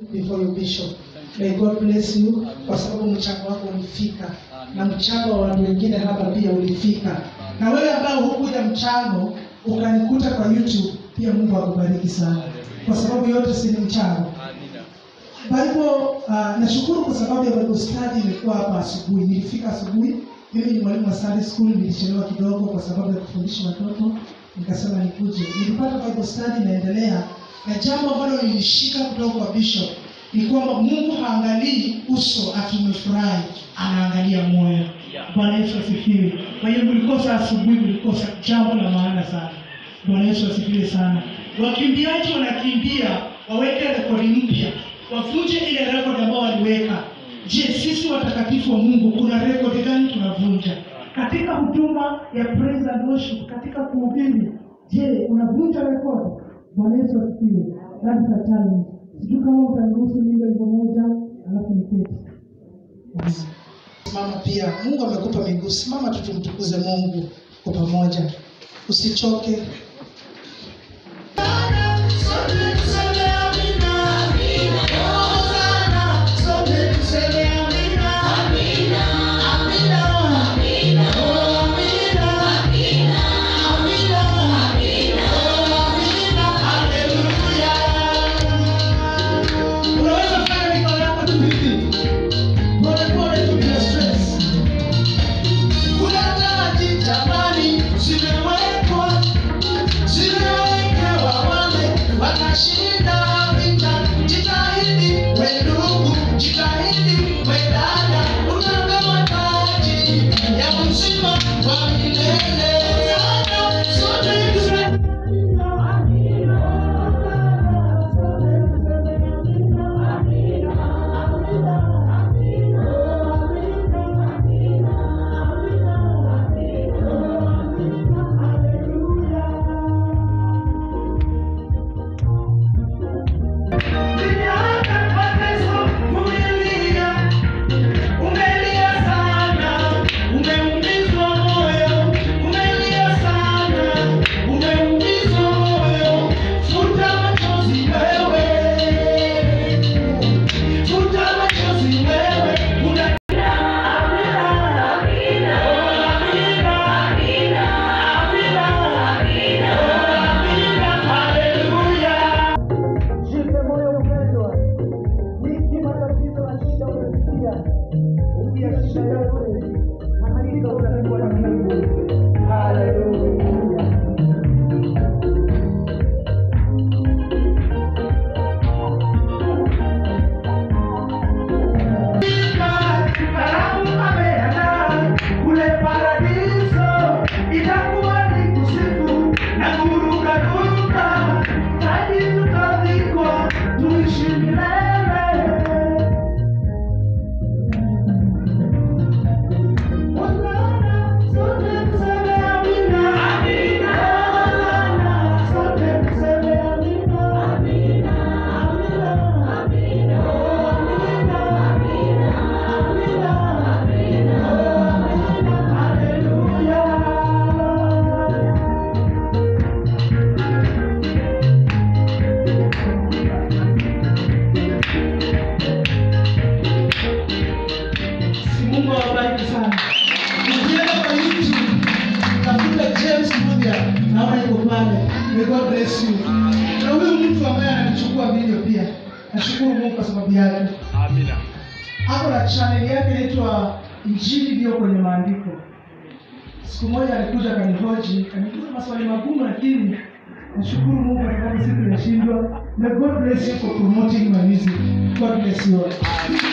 before you bishop. May God bless you kwa sababu mchango wako ulifika na mchango wa watu wengine hapa pia ulifika. Na wewe ambao hukuja mchango ukanikuta kwa YouTube, pia Mungu akubariki sana, kwa sababu yote si ni mchango. Bible uh, nashukuru kwa sababu ya Bible study imekuwa hapa asubuhi. Nilifika asubuhi, mimi ni mwalimu wa Sunday school, nilichelewa kidogo kwa sababu ya kufundisha watoto, nikasema nikuje. Nilipata Bible study inaendelea, na jambo ambalo nilishika kutoka kwa bishop ni kwamba Mungu haangalii uso ati umefurahi, anaangalia moyo. Bwana Yesu asifiwe. Kwa hiyo mlikosa asubuhi, mlikosa jambo la maana sana. Bwana Yesu asifiwe sana. Wakimbiaji wanakimbia waweke rekodi mpya, wavunje ile rekodi ambao waliweka. Je, sisi watakatifu wa Mungu kuna rekodi gani tunavunja katika huduma ya praise and worship, katika kuhubiri? Je, unavunja rekodi? Bwana Yesu asifiwe. That is a challenge. Sijui kama utaniruhusu niimbe wimbo moja alafu niketi. Simama pia, Mungu amekupa miguu, simama tu tumtukuze Mungu kwa pamoja, usichoke. Unaweza fanya mikono yako tu hivi pole pole tu bila stress. Kuna taji jamani zimewekwa zimewekewa wale wanashinda vita. Jitahidi we ndugu, jitahidi we dada, utapewa taji ya uzima wa milele. Sote tuseme Umelia sana, umeumizwa moyo, umelia sana, umeumizwa moyo. Futa machozi wewe, futa machozi wewe. Una Hallelujah. Jipe moyo mpendwa, wiki matatizo na shida umepitia, ukiyashika yote, hakika utakuwa na Mungu. Haleluya. Karamu ameandaa kule paradiso, itakuwa ni kusifu na kurukaruka, hadi tutavikwa tuishi milele. Bwana, sote tuseme amina. Bwana, sote tuseme amina. Amina. Amina. Mungu awabariki sana. Ukienda kwa YouTube, tafuta James Mudia, naona yuko pale. May God bless you. Na huyu mtu ambaye ananichukua video pia, nashukuru Mungu kwa sababu yake. Amina. Hapo na channel yake inaitwa Injili iliyo kwenye maandiko. Siku moja alikuja akanihoji, akaniuliza maswali magumu, lakini nashukuru Mungu kwa sababu siku inashindwa. May God bless you for promoting my music. God bless you all.